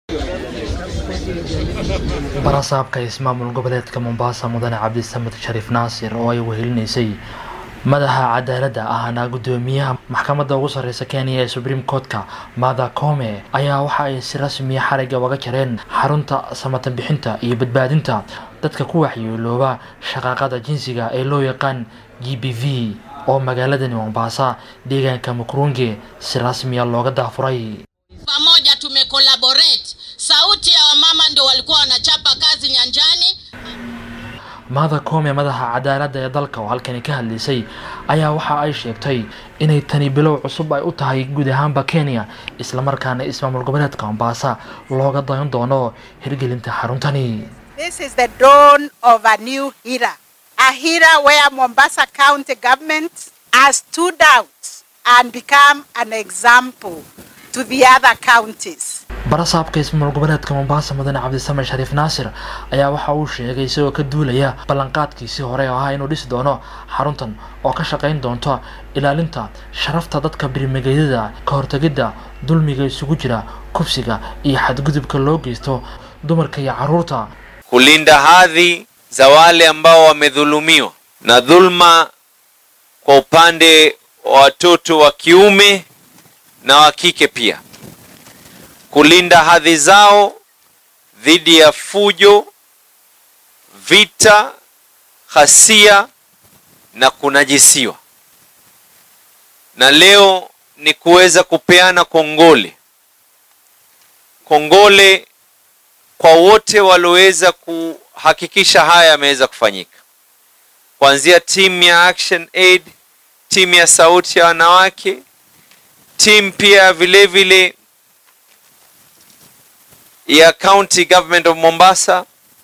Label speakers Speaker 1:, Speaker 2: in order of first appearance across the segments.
Speaker 1: barasaabka ismaamul goboleedka mombasa mudane cabdisamed shariif naasir oo ay wehelinaysay madaxa cadaaladda ahna guddoomiyaha maxkamadda ugu sarreysa kenya ee supreme courtka mada kome ayaa waxa ay si rasmiya xariga uga jareen xarunta samatan bixinta iyo badbaadinta dadka ku waxyeelooba shaqaaqada jinsiga ee loo yaqaan g b v oo magaaladani mombasa deegaanka mukrunge si rasmiya looga daafuray
Speaker 2: pamoja tumekolaborate sauti ya wamama ndio walikuwa wanachapa kazi nyanjani
Speaker 1: mada kome madaxa cadaaladda ee dalka oo halkani ka hadlaysay ayaa waxa ay sheegtay inay tani bilow cusub ay u tahay guud ahaanba kenya islamarkaana ismaamul goboleedka mombasa looga dayan doono hirgelinta xaruntani
Speaker 3: This is the dawn of a new era. A era where Mombasa County government has stood out and become an example to the other counties.
Speaker 1: barasaabka ismaamul goboleedka mombasa mudane cabdisamed shariif naasir ayaa waxa uu sheegay isagoo ka duulaya ballanqaadkiisii hore oo ahaa inuu dhisi doono xaruntan oo ka shaqayn doonto ilaalinta sharafta dadka birmigeydada ka hortegidda dulmiga isugu jira kufsiga iyo xadgudubka loo geysto dumarka iyo carruurta
Speaker 4: kulinda hadhi za wale ambao wamedhulumiwa na dhulma kwa upande wa watoto wa kiume na wa kike pia, kulinda hadhi zao dhidi ya fujo, vita, ghasia na kunajisiwa. Na leo ni kuweza kupeana kongole, kongole kwa wote walioweza kuhakikisha haya yameweza kufanyika, kuanzia timu ya Action Aid, timu ya Sauti ya Wanawake, timu pia vile vile ya County Government of Mombasa,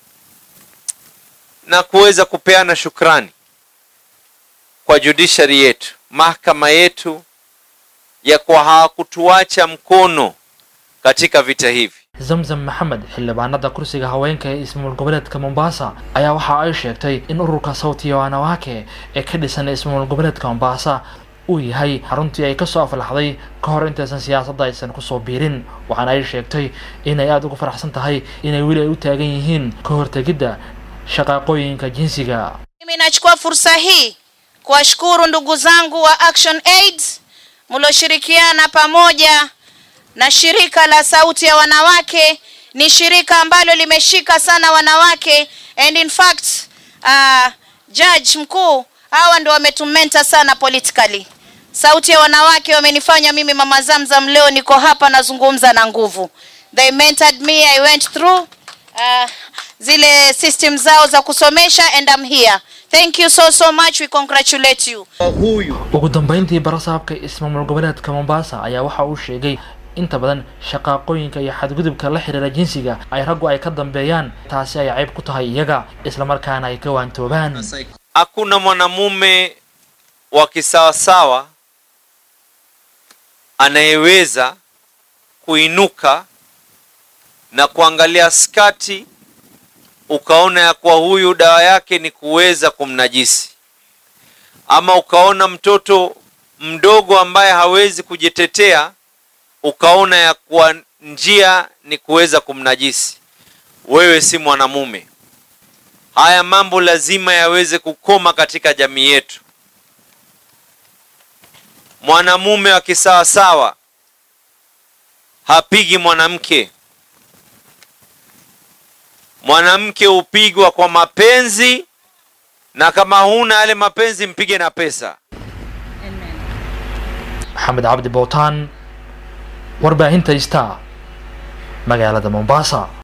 Speaker 4: na kuweza kupeana shukrani kwa judiciary yetu, mahakama yetu, ya kwa hawakutuacha mkono katika vita hivi.
Speaker 1: zamzam maxamed xildhibaanada kursiga haweenka ee ismaamul goboleedka mombasa ayaa waxa ay sheegtay in ururka sawtiya wanawake ee ka dhisan ismaamul goboleedka mombasa uu yahay xaruntii ay kasoo aflaxday ka hor intaysan siyaasadda aysan kusoo biirin waxaana ay sheegtay inay aada ugu faraxsan tahay inay weli ay u taagan yihiin ka hortegidda shaqaaqooyinka jinsiga
Speaker 5: Mimi nachukua fursa hii kuwashukuru ndugu zangu wa Action Aid mlioshirikiana pamoja na shirika la Sauti ya Wanawake. Ni shirika ambalo limeshika sana wanawake and in fact uh, judge mkuu hawa ndio wametumenta sana politically. Sauti ya Wanawake wamenifanya mimi Mama Zamzam leo niko hapa nazungumza na nguvu. They mentored me, I went through uh, zile system zao za kusomesha and I'm here. Thank you so so much. We congratulate you.
Speaker 1: ugu dambeyntii barasaabka ismaamul goboleedka mombasa ayaa waxa uu sheegay inta badan shaqaaqooyinka iyo xadgudubka la xiriira jinsiga ay raggu ay ka dambeeyaan taasi ay cayb ku tahay iyaga islamarkaana ay ka waantoobaan
Speaker 4: Hakuna mwanamume wa kisawasawa anayeweza kuinuka na kuangalia skati ukaona ya kuwa huyu dawa yake ni kuweza kumnajisi, ama ukaona mtoto mdogo ambaye hawezi kujitetea ukaona ya kuwa njia ni kuweza kumnajisi. Wewe si mwanamume. Haya mambo lazima yaweze kukoma katika jamii yetu. Mwanamume wa kisawasawa hapigi mwanamke. Mwanamke hupigwa kwa mapenzi, na kama huna yale mapenzi, mpige na pesa.
Speaker 1: maxamed cabdi bowtaan warbaahinta ista magaalada mombasa